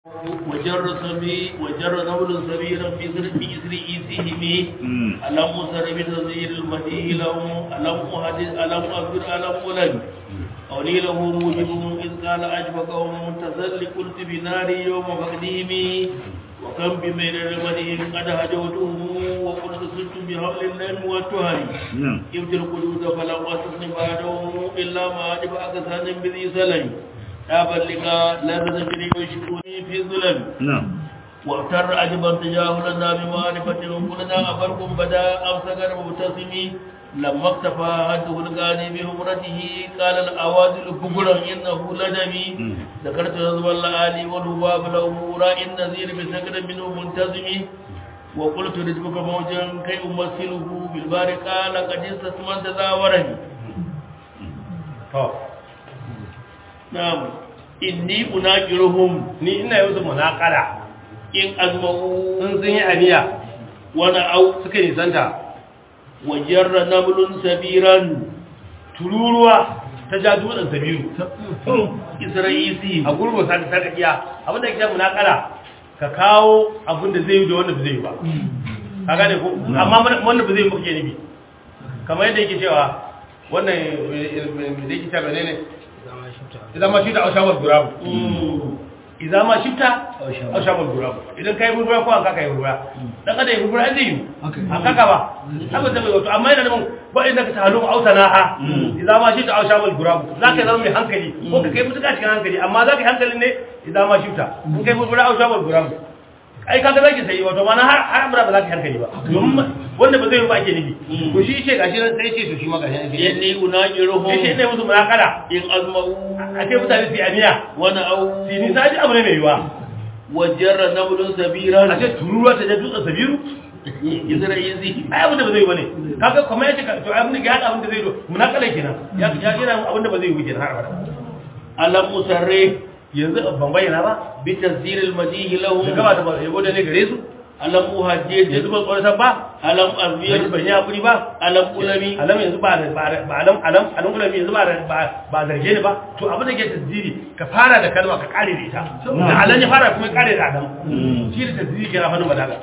وجر سبي وجر نول سبيلا في سر في إسر إيسهم ألم سر بتنزيل المديه لهم ألم أحدث ألم أخبر ألم ألم أولي له موجب إذ قال أشفقهم تسل قلت بناري يوم فقديم وكم بميل المديه قد هجوتهم وقلت سلت بحبل الليل والتهري إبت القدود فلم أسسن بعدهم إلا ما أجب أكسان بذي سلم تابلك لا تدري وشكوني في الظلم نعم واغتر عجبا تجاهلنا بمعرفة كلنا أفركم بدا أمسكر مبتسمي لما اكتفى حده الغاني بهمرته قال الأوازل كبرا إنه لدمي ذكرت نظم الآلي والهباب له رأي النذير بسكر منه منتظمي وقلت رزقك موجا كي أمثله بالبار قال قد استثمنت ذاورني Na'am, inni unaqiruhum ni ina yi musu munakara in azma'u in sun yi aniya wa na'au suka nisanta wa jarra namlun sabiran tururuwa ta ja dutsen sabiru isra'isi a gurbin sa ta takiya abinda ke munakara ka kawo abin da zai yi da wanda ba zai yi ba ka gane ko amma wanda ba zai yi ba kake nufi kamar yadda yake cewa wannan da yake cewa menene idan ma shi da aushawar gurabu idan ma shifta aushawar gurabu idan kai gurgura ko an kaka yi gurgura dan kada yi gurgura zai yi an kaka ba abin da bai wato amma yana da mun ba inda ka talu ausana ha idan ma shifta aushawar gurabu za ka zama mai hankali ko ka kai mutuka cikin hankali amma za ka yi hankalin ne idan ma shifta in kai gurgura aushawar gurabu ai kaga zaki sai wato mana har har abura ba za ka hankali ba domin wanda ba zai yi ba ake nufi to shi ce gashi nan sai ce to shi ma gashi nan inni unaqiruhum sai ce ne musu munakala in azma'u a ce mutane su yi aniya wa na'au su yi nisa ji abu ne mai yiwa wa jarra namlun sabiran a ce tururuwa ta je dutsen sabiru isra'isi ai abin da ba zai yi ba ne kaga kuma ya ce ka- to abin da ya haɗa abin da zai yi munakala kenan ya ya yana abin da ba zai yi ba kenan har abada alam musarre yanzu ban bayyana ba bi tasdiril madihi lahum da gaba da ba yabo da ne gare su alam uhajjid yanzu ban tsoratar ba alam yanzu azbir ban yi hakuri ba alam ulami alam yanzu ba ba ba alam alam alam ulami yanzu ba ba ba zarge ni ba to abin da ke tasdiri ka fara da kalma ka kare da ita da alam ya fara kuma ya kare da adam shi da tasdiri ke rafanin balaga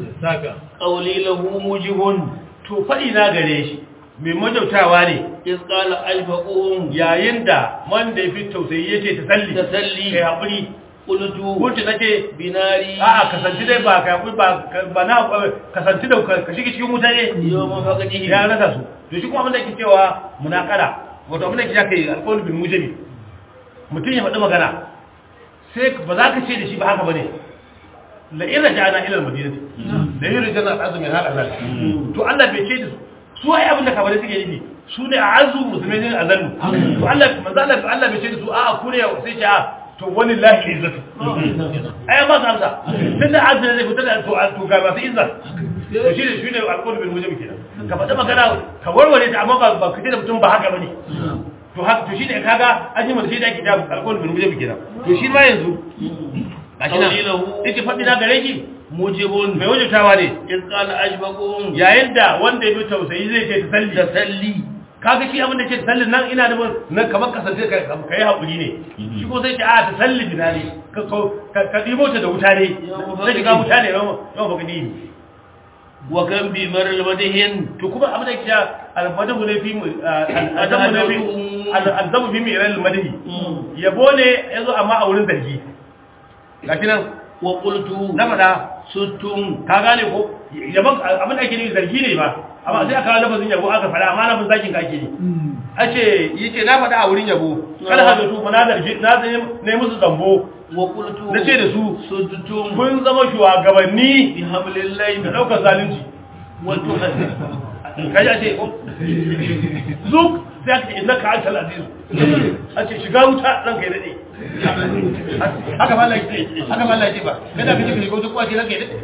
qawli lahu mujibun to fadi na gare shi mai majautawa ne iz qala alfaqum yayin da wanda ya fi tausayi yake tasalli tasalli kai hakuri qultu kunti nake binari a'a kasanci dai ba kai hakuri ba ba na kasanci da ka shige cikin wuta ne yawma faqadihi ya rasa su to shi kuma abin da yake cewa munakara wato abin da yake kai alqawl bil mujabi mutum ya faɗi magana sai ba za ka ce da shi ba haka bane la in raja'na ila al madinati la yurjana al azmi hada zal to Allah bai ce da su su ai abin da kabare suke yi su ne a'azzu musulmai ne azallu to Allah manzo Allah Allah bai ce da su a'a ku ne sai ce a to wani lahi izzatu ai ba sa amsa tunda azza zai fita da to to ga masu izza to shi ne shi ne alƙawari bil mujabi kenan ka faɗi magana ka warware ta amma ba ba kace da mutum ba haka bane to haka to shi ne kaga an yi shi da ake da alƙawari bil mujabi kenan to shi ma yanzu gashi nan Qawlilahu- yake faɗi na gare shi mujibun mai wajutawa ne iz qala ashfaqum yayin da wanda ya bi tausayi zai ce tasalli tasalli kaga shi abin da ke tasallin nan ina da nan kamar kasance ka ka yi haƙuri ne shi ko sai ce a tasalli bina ne ka ka ka ɗibo ta da wuta ne zai shiga wuta ne yawan yawan baka ɗibi wa kan bi maral madihin to kuma abin da ke alfadahu ne fi al'adamu ne fi al'adamu fi mai iran madahi yabo ne ya zo amma a wurin zargi gashi nan wa qultu na faɗa suttum ka gane ko yabon abin da ake nufi zargi ne ba amma sai aka kawo lafazin yabo aka faɗa amma lafazin zakin ka ake ne a ce yake na faɗa a wurin yabo kada ha zato na zargi na zai ne musu zambo wa qultu na ce da su suttum kun zama shugabanni bi hablillahi da ɗaukar zalunci wa tuhaddi kaji a ce ko zuk sai aka ce inna ka antal aziz a ce shiga wuta ranka ya daɗe haka ba laifi haka ba laifi ba kada ka ce ka shiga wuta kuwa ce ranka ya daɗe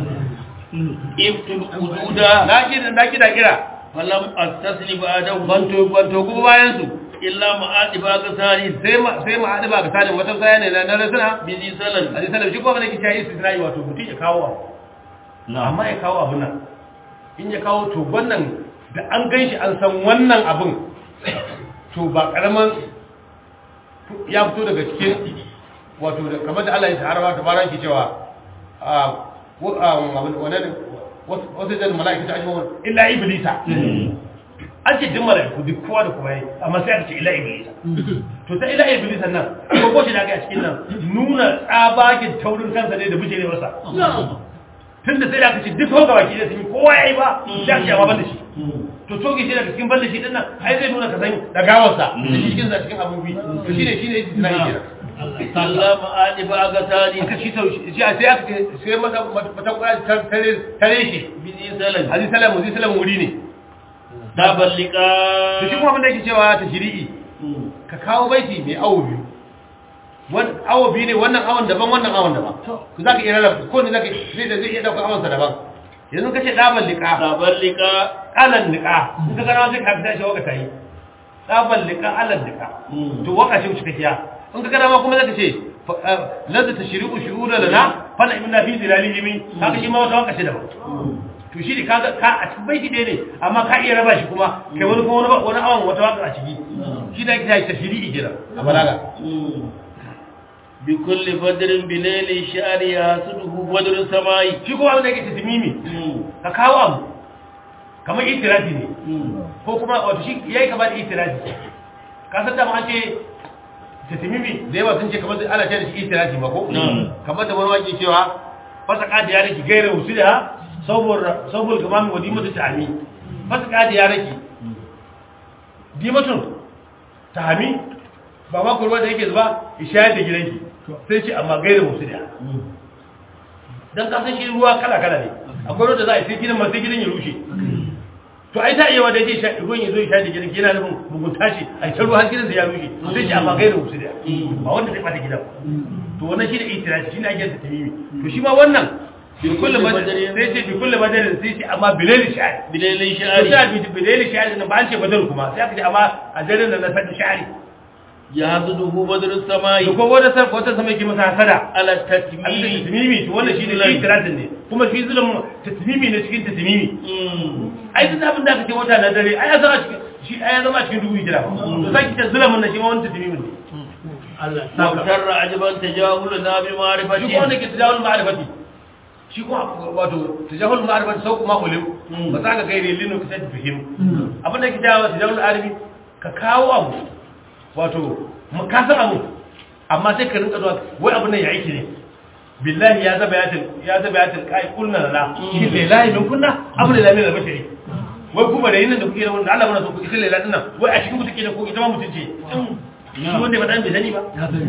iftul ududa na kira na kira kira falam astasli ba'dahu banto banto kuma bayan su illa ma'adi ba ka sari sai ma sai ma hadu ba ga sanin wata saya ne na na rasuna bi zi salan a sanar shi kuma ne kici yi istisnai wato mutum ya kawo abu amma ya kawo abun nan in ya kawo to wannan da an ganshi an san wannan abun to ba karaman ya fito daga cikin wato da- kamar da Allah ya ta'ala ta baran ki cewa a wa- a, wannan wasu wasu da mala'ikatu ajma'un illa iblisa an ce duk mala'iku duk kowa da kuma yi amma sai aka ce illa iblisa to ta ila iblis nan ko ko shi da ga a cikin nan nuna tsabakin taurin kansa ne da bijire masa tunda sai da aka ce duk hoga baki da sun yi kowa yayi ba sai aka ce amma ban da shi to toge shi daga cikin ban da shi din nan ai zai nuna ka san da gawarsa da shi cikin sa cikin abubuwi to shine shine yake tunani kenan sallama anifa aga tani aka shi tau shi sai aka ce sai mata mata kura tare tare shi bizi salan aziz salamu aziz salamu wuri ne da ballika to shi kuma abin da yake cewa ta shiri'i ka kawo baiti mai awo biyu wan awo biyu ne wannan awon daban wannan awon daban to zaka iya rarraba ko ne zaka zai zai iya dauka awon sa daban yanzu kace daban liqa da ballika alan liqa in ka gana sai ka fita shi waka tayi daban liqa alan liqa to waka shi cikakkiya in ka gana ma kuma zaka ce lazza tashriqu shuhura lana fa inna fi zilalihi min haka shi ma wata waka shi daban to shi ne kaga ka a cikin baiti ɗaya ne amma ka iya raba shi kuma kai wani kuma wani wani awon wata waka a ciki shi da ake ta shiri'i kenan a balaga bi kulli fadrin bi layli sha'ri yasuduhu badrun samai shi kuma abin da yake tatimimi ka kawo abu kamar itirafi ne ko kuma wato shi yayi kamar itirafi ka san da ma an ce tatimimi da yawa sun ce kamar ana ce da shi itirafi ma ko kamar da wani wake cewa fasaka da yaraki gaira usula saboda saboda kamar wadi mutu ta'ami fasaka da yaraki dimatun tahami ba ma kurwa da yake zuba ishayar da gidanki sai ce amma gaira usula dan kasan shi ruwa kala kala ne akwai ruwa da za a yi sai gidan ma sai gidan ya rushe to ai ta iya wa da yake sha ruwan ya zo ya sha da gidan yana nufin mugunta ce a ta ruwa har gidan da ya rushe sai ce amma gaira usula ba wanda zai bata gidan to wannan shi da itirafi shi ne ake da tamimi to shi ma wannan bi kulli badarin sai ce bi kulli badarin sai ce amma bilal sha'ari bi layli to sha'ri sai bi bilal sha'ari nan ba an ce badar kuma sai aka ce amma a daren da na sadi sha'ari yasuduhu badrun samai to ko wanda sai ko ta sama yake masa hasada ala abin da tatmimi tatmimi to wannan shi ne itirafin ne kuma fi zulum tatmimi ne cikin tatmimi ai duk abin da aka ce wata na dare ai ya zama cikin shi ai ya zama cikin dubu hijira to sai kita zulumin nan shi ma wani tatmimi ne Allah saka Mautar ajaban tajahulu na bi shi ko wanda ma'rifati ke tajahul ma'rifati shi kuma wato tajahul ma'rifati sau kuma ulim ba za ka gaire linu ka sai fihim abin da ke jawo tajahul arabi ka kawo abu wato ka san abu amma sai ka rinka zuwa wai abin nan ya aiki ne billahi ya zaba yatin ya zaba yatin kai kulna lana shi ne lahi min kunna abu da lamin albashari wai kuma da yin da kuke da wanda Allah mana so ku ita lela dinnan wai a cikin ku take da ko ita ma mutunce shi wanda ba dan bai sani ba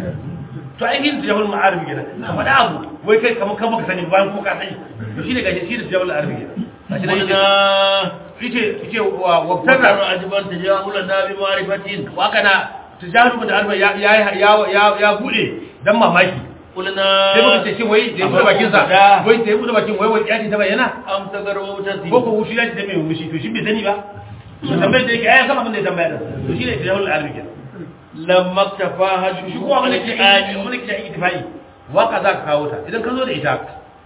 to ai yin jawal ma'arif kenan ka faɗa abu wai kai kamar kan baka sani bayan kuma ka sani to shi ne gashi shi da jawal ma'arif kenan gashi nan Qulna yace yace wa wa Mautar tarra ajaban tajahulu na bi ma'rifati wa kana tijaru da arba ya ya ya ya bude dan mamaki Qulna sai muka ce shi wai da ya bude bakin sa wai da ya bude bakin wai wai yaji ta bayyana am tagarwa mutasi ko ko wushi yaji da mai wushi to shi bai sani ba to tambayar da yake ai sama abin da ya tambaya da to shi ne tijarul arabi kenan lamma tafa hadu shi kuma wani ke ani wani ke ittifai waka za ka kawo ta idan ka zo da ita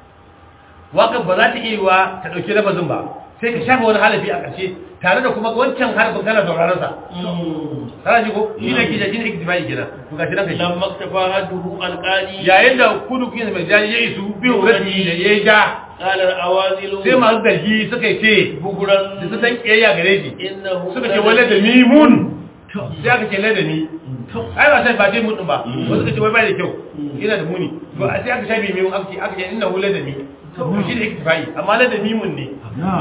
waka ba za ta iya yiwa ta dauki lafazin ba sai ka shafa wani halafi a ƙarshe tare da kuma wancan harafin kana sauraron sa kana ji ko shi ne kija shi ne ittifai kenan to gashi nan kai lamma tafa hadu alqani yayin da kudu kuyin mai jani ya isu biyu radi da ya ja qala awazilu sai masu zargi suka ce buguran da su san kiyayya gare shi innahu suka ce wale da mimun sai aka ce lai da ni ai ba sai ba dai mun ba wasu suka ce wai bai da kyau yana da muni to a sai aka shafe mimun aka ce aka ce innahu lai da ni to shi ne iktifai amma lai da mimun ne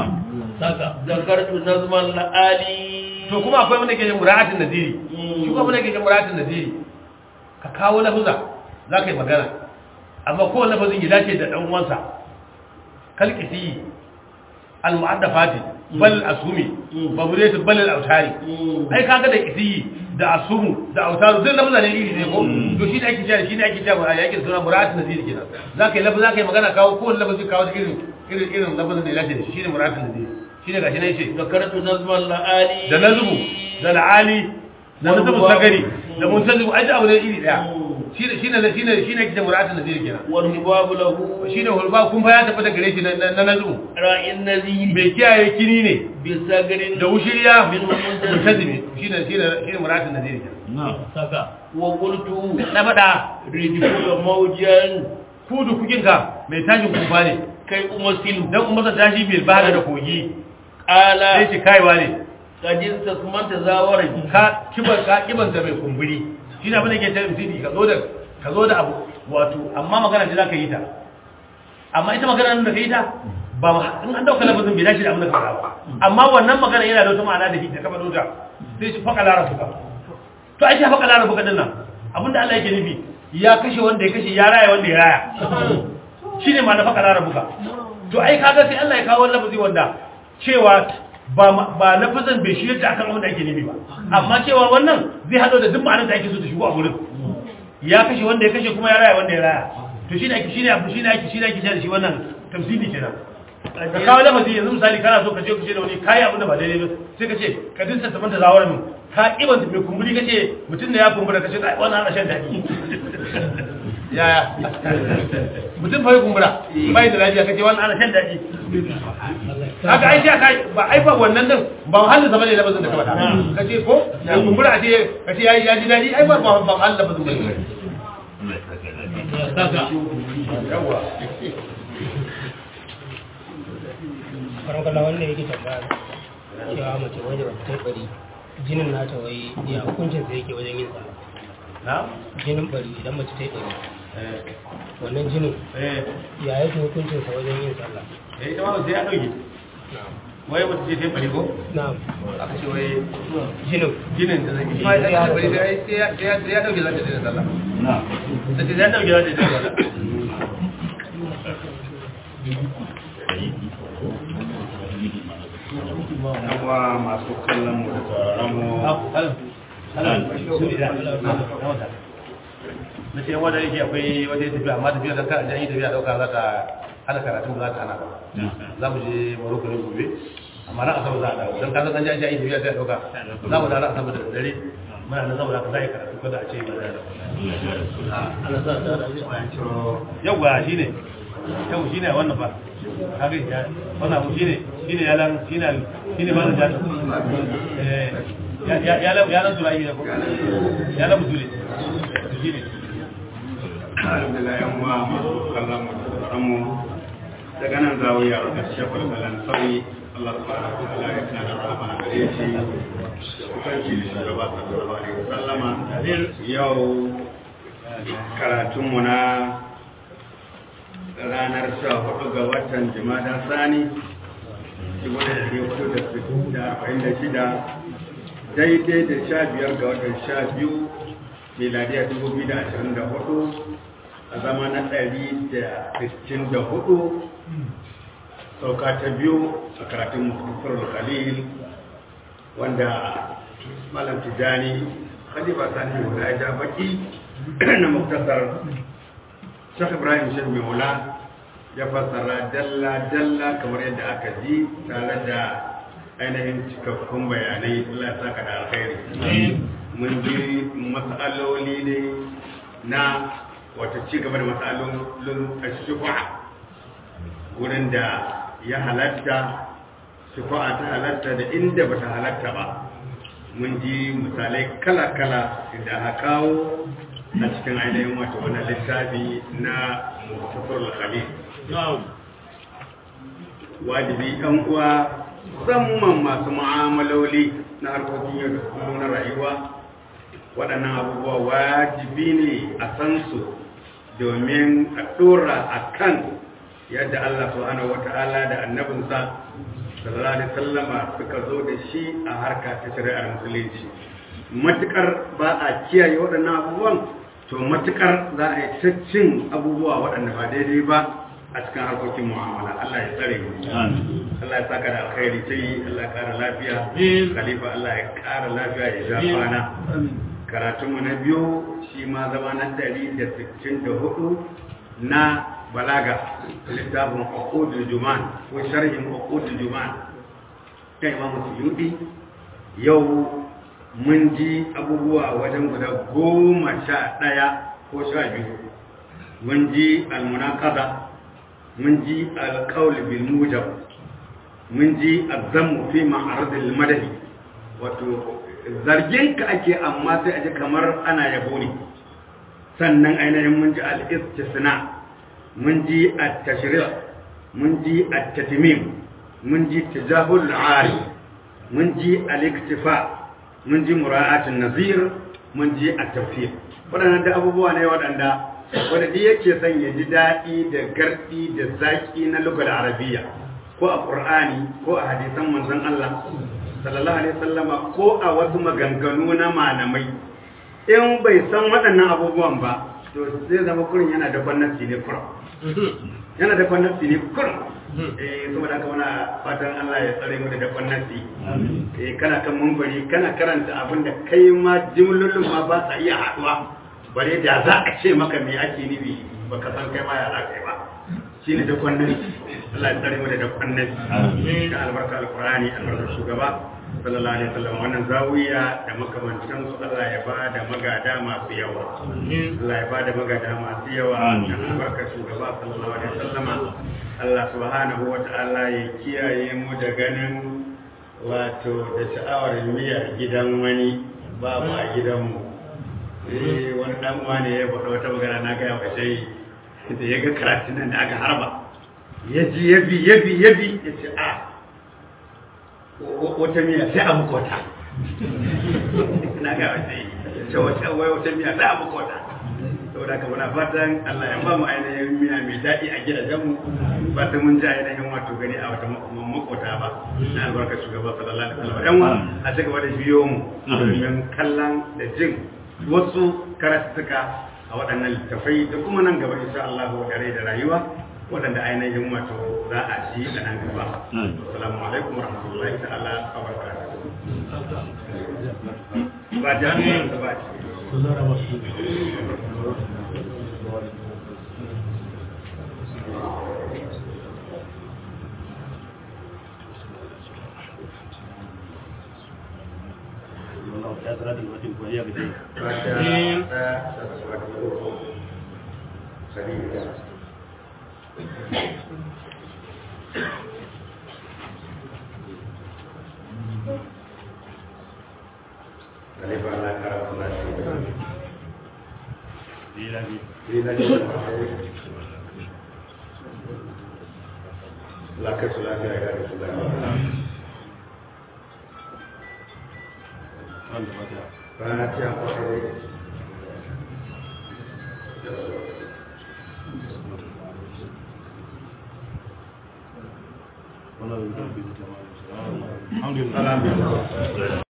saka zakartu nazman la'ali to kuma akwai wanda ke jin mura'atin naziri shi kuma wanda ke jin mura'atin naziri ka kawo lafuza za ka yi magana amma kowane lafazin ya dace da ɗan uwansa kalkisi al-mu'addafati bal asumi babureti bal al-autari ai kaga da kisi da asumu da autaru duk lafazan ne iri ne ko to shi ne ake cewa shi ne ake cewa a yakin suna mura'atin naziri kenan za ka yi lafaza za ka yi magana kawo kowane lafazin kawo da irin irin irin lafazin da ya dace da shi shi ne mura'atin naziri shi ne gashi ne ce zakartu nazman la'ali da nazubu da la'ali da nazubu sagari da muntazibu ai da abu ne iri daya shine shine shine shine kike muratun nazir kenan wal hibabu lahu shine hulba kun fa ya tafi da gare shi na na nazubu ra'in nazir bai kiyaye kini ne bi sagarin da wushiriya min muntazibu muntazibi shine shine shine muratun nazir kenan saka wa qultu na faɗa rijulu mawjan kudu kukinka mai tashin kufa ne kai umasilu dan kuma sa tashi bil bahar da kogi sai ala ce kaiwa ne kadin tasmanta zawara ka kiban ka kiban da mai kumburi shi ne abin da ke ta misiri ka zo da ka zo da abu wato amma magana ce za ka yi ta amma ita magana nan da ka yi ta ba ma- in an dauka lafazin bai dace da abin da ka faɗa ba amma wannan magana yana da wata ma'ana da hita ka faɗo ta sai shi faƙa larabuka to ai shi faƙa larabuka din nan abinda Allah yake nufi ya kashe wanda ya kashe ya raya wanda ya raya shi ne ma na faƙa larabuka to ai kaga sai Allah ya kawo wani lafazi wanda cewa ba ma- ba lafazin bai shirya ta akan wanda ake nufi ba amma cewa wannan zai haɗo da duk ma'anar da ake so ta shigo a gurin ya kashe wanda ya kashe kuma ya raya wanda ya raya to shine ake shine abu shine ake shine ake cewa da shi wannan tamsili kenan ka kawo lafazi yanzu misali kana so ka ce ku ce da wani kayi abin da ba daidai ba sai ka ce ka dinsa saman da zawar min ka kiban mai kumburi ka ce mutum da ya kumbura ka ce ai wannan ana shan daɗi yaya mutum fa ya kumbura bai da lafiya ka ce wannan ana shan daɗi haka ai sai kai ba ai ba wannan din ba halin zama ne lafazin da ka faɗa ka ce ko ya kumbura a ce ka ce yayi ya ji daɗi ai ba ba ba halin lafazin ba yawa karan kalla wanda yake tambaya cewa mace wajen wata ta bari jinin nata wai ya hukuncin sa yake wajen yin sallah na jinin bari idan mace ta yi bari eh wannan jinin eh ya yake hukuncin sa wajen yin sallah eh ita ma sai ya dauke na'am wai wata ce ta bari ko na'am aka ce wai jinin ginin da zai yi sai ya bari sai ya sai ya dauke za ta daina sallah na sai ya dauke za ta daina sallah yawa masu kallon mu da sauraron mu na ce wanda yake akwai wata tafiya amma tafiya don kan yi tafiya dauka za ta hana karatu za ta hana ba za mu je maroko ne gobe amma ran asabar za a dawo don kasan an ji an yi tafiya sai a dauka za mu dawo ran asabar da dare muna nan saboda ka za a yi karatu kada a ce ba da yawwa shi ne yau shi ne wannan ba kaga ya wannan abu shi ne shi ne yalan shi ne shi ne malam jata eh ya ya yalan yalan tura yi ne ko yalan mutule shi ne alhamdulillah yan uwa masu kallon mu da sauraron mu daga nan zawiya da shekul balan sauri Allah subhanahu wa ta'ala ya kana rahama a gare shi kusanci da shugaba sallallahu alaihi wasallama yau karatunmu na ranar sha hudu ga watan jimada sani shida daidai da sha biyar ga watan sha biyu miladiya dubu biyu da ashirin da hudu a zama na ɗari da sittin da hudu sauka ta biyu a karatun muktasar khalil wanda malam tijani khalifa sani wanda ya ja baki na muktasar Sheikh Ibrahim Sheikh Maula ya fassara dalla-dalla kamar yadda aka ji tare da ainihin cikakkun bayanai Allah ya saka da alkhairi. Mun ji matsaloli ne na wata ci gaba da matsalolin shufa wurin da ya halatta shufa ta halatta da inda bata halatta ba. Mun ji misalai kala-kala da aka kawo a cikin ainihin wata wani littafi na mutafar khalil wajibi ɗan uwa musamman masu mu'amaloli na harkokin yau da kullum na rayuwa waɗannan abubuwa wajibi ne a san su domin a ɗora a kan yadda Allah subhanahu wata'ala da annabinsa sallallahu alaihi sallama suka zo da shi a harka ta shari'ar musulunci matukar ba a kiyaye waɗannan abubuwan to matukar za a yi ta cin abubuwa waɗanda ba daidai ba a cikin harkokin mu'amala Allah ya tsare mu Allah ya saka da alkhairi sai Allah ya kara lafiya khalifa Allah ya kara lafiya ya ja kwana karatun mu na biyu shi ma zama na 164 na balaga littafin uqudul juman ko sharhin uqudul juman kai Imam Suyuti yau mun ji abubuwa wajen guda goma sha ɗaya ko sha biyu mun ji almunaqada mun ji alqaul bil mujab mun ji azammu fi ma'aradil madahi wato zargin ka ake amma sai a ji kamar ana yabo ne sannan ainihin mun ji al-istisna mun ji at-tashri' mun ji at-tatmim mun ji tijahul 'ari mun ji al-iktifa mun ji mura'atun nazir mun ji at-tawfiq waɗannan da abubuwa ne waɗanda wanda duk yake son ya ji daɗi da garɗi da zaƙi na lugar arabiya ko a ƙur'ani ko a hadisan manzon Allah sallallahu alaihi wasallama ko a wasu maganganu na malamai in bai san waɗannan abubuwan ba to zai zama kurin yana da gwamnati ne kurum yana da gwamnati ne kurum eh saboda haka muna fatan Allah ya tsare mu da gwamnati eh kana kan mumbari kana karanta abin da kai ma jimlolin ma ba sa iya haɗuwa bare da za a ce maka me ake nufi baka san kai ma ya za ka yi ba shine da gwamnati Allah ya tsare mu da gwamnati da albarka alqur'ani albarka shugaba sallallahu alaihi wasallam wannan zawiya da makamantan su Allah ya ba da magada masu yawa Allah ya ba da magada masu yawa da albarka shugaba sallallahu alaihi wasallam Allah subhanahu wa ta'ala ya kiyaye mu da ganin wato da sha'awar miya gidan wani babu a gidanmu eh wani dan uwa ne ya faɗa wata magana na ga ya fashe da ya ga karatun nan da aka harba ya ji ya bi ya bi ya bi ya ce a wata miya sai a muku wata na ga wace ce wata wai wata miya sai a muku wata saboda ka muna fatan Allah ya ba mu ainihin miya mai daɗi a gidajenmu ba ta mun ji ainihin wato gani a wata makota ba na albarkar shugaba sallallahu alaihi wasallam yan wa a ci gaba da biyo mu domin kallon da jin wasu karatuka a waɗannan littafai da kuma nan gaba insha Allah wa dare da rayuwa waɗanda ainihin wato za a ci a nan gaba. Assalamu alaikum wa rahmatullahi ta'ala wa barakatuh. Ba jami'an da ba ce. Laka sulaka ya gada sulaka. Fatiha kwarai. Alhamdulillah.